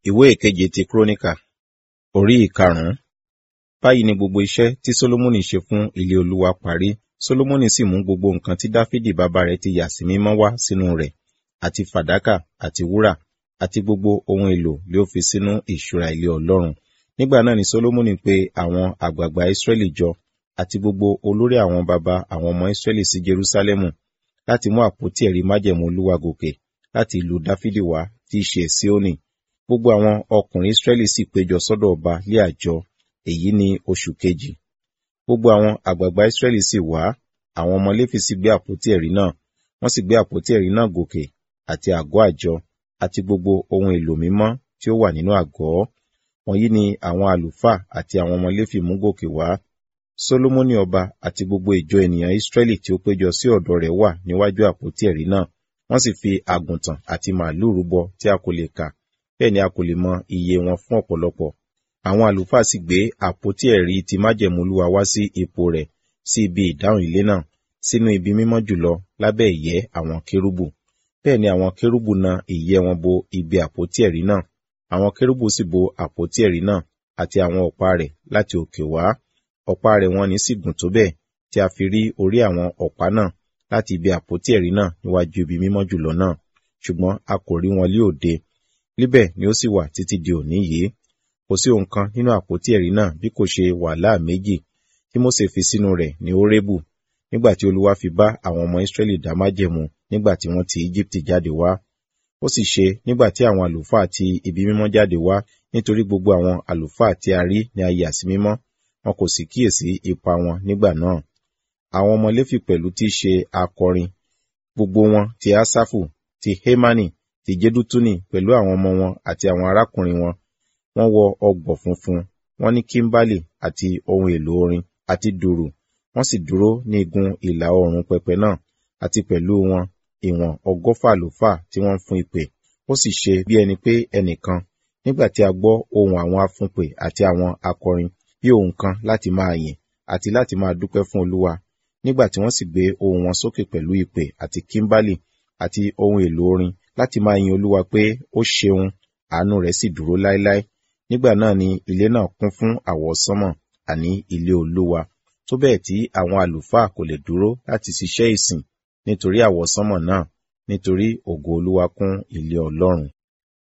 ìwé ìkeje ti kúrónìkà orí ìkarùn-ún báyìí ni gbogbo iṣẹ́ tí sólómọ́nì ṣe fún ilé olúwa parí sólómọ́nì sì mú gbogbo nǹkan tí dáfídì bàbá rẹ̀ ti yà sí mímọ́ wá sínú rẹ̀ àti fàdákà àti wúrà àti gbogbo ohun èlò lé ó fi sínú ìṣúra ilé ọlọ́run nígbà náà ni sólómọ́nì pe àwọn àgbààgbà ísírẹ́lì jọ àti gbogbo olórí àwọn baba àwọn ọmọ ísírẹ́lì sí jerúsálẹ́mù láti mú àpótí ẹ̀rí májẹ̀mú olúwa gòkè láti ìlú dáfídì wá tí í ṣe síónì gbogbo àwọn ọkùnrin ísírẹ́lì sì péjọ sọ́dọ̀ ọba lé àjọ èyí ni oṣù kejì gbogbo àwọn àgbààgbà ísírẹ́lì sì wá àwọn ọmọ léfì sì gbé àpótí ẹ̀rí náà wọ́n sì gbé àpótí ẹ̀rí náà gòkè àti àgọ́ àjọ àti gbogbo ohun èlò mímọ́ tí ó wà nínú àgọ́ wọ̀nyí ni àwọn àlùfáà àti àwọn ọmọ léfì mú gòkè wá sólómọ́nì ọba àti gbogbo ìjọ ènìyàn ísírẹ́lì tí ó péjọ sí ọ̀dọ̀ rẹ̀ wà níwájú àpótí ẹ̀rí náà wọ́n sì fi àgùntàn àti màálù rúbọ tí a kò lè kà bẹ́ẹ̀ ni a kò lè mọ iye wọn fún ọ̀pọ̀lọpọ̀ àwọn àlùfáà sì gbé àpótí ẹ̀rí ti májẹ̀mú olúwa wá sí ipò rẹ̀ sí ibi ìdáhùn ilé náà sínú ibi mímọ́ jùlọ lábẹ́ ìyẹ́ àwọn kérúbù bẹ́ẹ̀ ni àwọn kérúbù na ìyẹ́ wọn bo ibi àpótí ẹ̀rí náà àwọn kérúbù sì bo àpótí ẹ̀rí náà àti àwọn ọ̀pá rẹ̀ láti òkè wá ọ̀pá rẹ̀ wọn ní sì gùn tó bẹ́ẹ̀ tí a fi rí orí àwọn ọ̀pá náà láti ibi àpótí ẹ̀rí náà níwájú ibi mímọ́ jùlọ náà ṣùgbọ́n a kò rí wọn lí òde níbẹ̀ ni ó sì wà títí di òní yìí kò sí ohun kan nínú àpótí ẹ̀rí náà bí kò ṣe wàhálà méjì tí Mósè fi sínú rẹ̀ ní Hórébù nígbà tí Olúwa fi bá àwọn ọmọ Ísírẹ́lì dá májẹ̀mú nígbà tí wọ́n ti Íjíbítì jáde wá ó sì ṣe nígbà tí àwọn àlùfáà ti ibi mímọ́ jáde wá nítorí gbogbo àwọn àlùfáà tí a rí ní a yà sí mímọ́ wọn kò sì kíyèsí ipa wọn nígbà náà àwọn ọmọ Léfì pẹ̀lú tí í ṣe akọrin gbogbo wọn ti Ásáfù ti Hémánì ti Jedutuni pẹ̀lú àwọn ọmọ wọn àti àwọn arákùnrin wọn wọ́n wọ ọgbọ̀ funfun wọ́n ní kímbálì àti ohun èlò orin àti dùrù wọ́n sì dúró ní igun ìlà oòrùn pẹpẹ náà àti pẹ̀lú wọn ìwọ̀n ọgọ́fà àlùfáà tí wọ́n ń fún ìpè ó sì ṣe bí ẹni pé ẹnìkan nígbà tí a gbọ́ ohùn àwọn afúnpè àti àwọn akọrin bí ohùn kan láti máa yìn àti láti máa dúpẹ́ fún Olúwa nígbà tí wọ́n sì gbé ohùn wọn sókè pẹ̀lú ìpè àti kímbálì àti ohun èlò orin láti máa yin Olúwa pé ó ṣeun àánú rẹ̀ sì dúró láéláé nígbà náà ni ilé náà kún fún àwọsánmọ̀ àní ilé Olúwa tó bẹ́ẹ̀ tí àwọn àlùfáà kò lè dúró láti ṣiṣẹ́ ìsìn nítorí àwọsánmọ̀ náà nítorí ògo Olúwa kún ilé Ọlọ́run